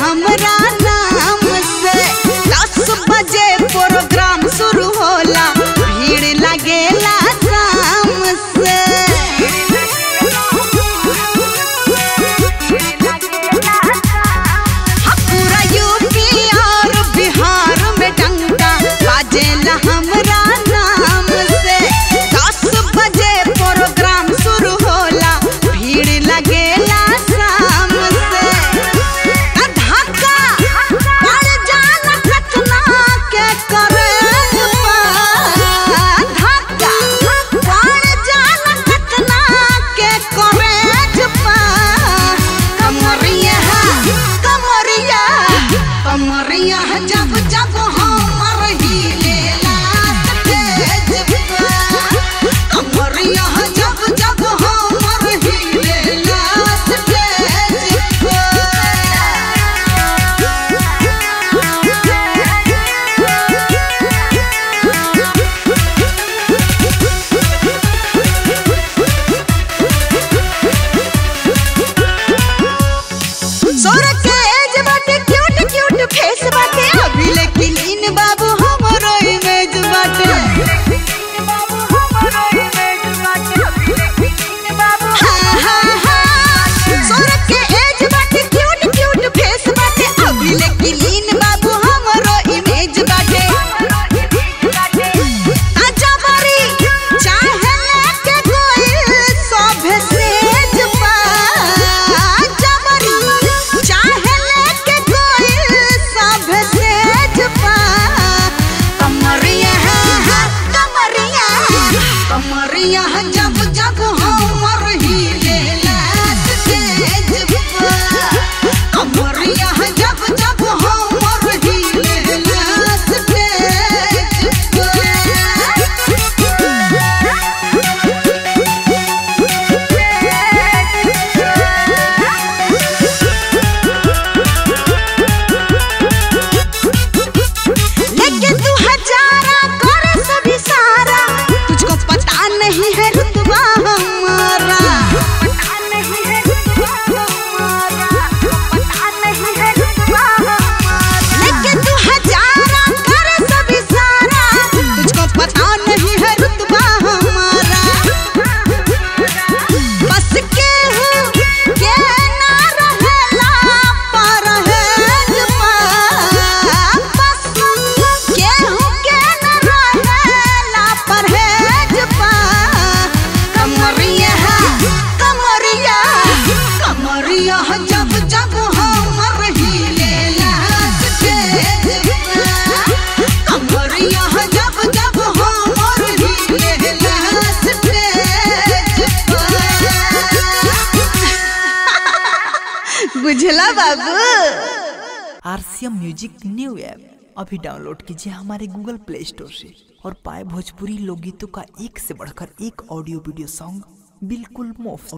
हमरा नाम से दस बजे प्रोग्राम शुरू होला भीड़ लगेला शाम से हाँ, पूरा यूपी और बिहार में डंका बाजेला हमरा नाम से दस बजे प्रोग्राम शुरू होला भीड़ लगेला शाम से आ धक्का पड़ जाला घटना के करे धक्का पड़ जाला घटना के करे कमरिया कमरिया कमरिया जब जब हमर हिलेला स्टेज पर कमरिया जब जब हमर हिलेला स्टेज सोर के एज बाटे क्यूट क्यूट फेस बाटे अभी लेकिन इन बाबू हमरो इमेज बाटे हाँ, हाँ, हाँ। सोर के एज बाटे क्यूट क्यूट फेस बाटे अभी लेकिन इन बाबू हमरो इमेज बाटे आजा बारी चाहे लेके कोई सभे सेज पा आजा बारी चाहे लेके कोई सभे सेज पा कमरिया है कमरिया कमरिया जब जब हमर हिलेला स्टेज पर कमरिया जब जब हमर हिलेला स्टेज पर लेकिन तू हजारा करे सभी सारा तुझको पता नहीं है रुतबा हमारा लेकिन तू हजारा करे सभी सारा तुझको पता नहीं है रुतबा हमारा बस के हूँ के ना रहेला पर है जुबा बस के हूँ के ना रहेला पर है जुबा कमरिया कमरिया कमरिया जब जब हमर हिलेला स्टेज पर कमरिया जब जब हमर हिलेला स्टेज पर बुझला बाबू आरसीएम म्यूजिक न्यू ऐप अभी डाउनलोड कीजिए हमारे गूगल प्ले स्टोर से और पाए भोजपुरी लोकगीतों का एक से बढ़कर एक ऑडियो वीडियो सॉन्ग बिल्कुल मुफ्त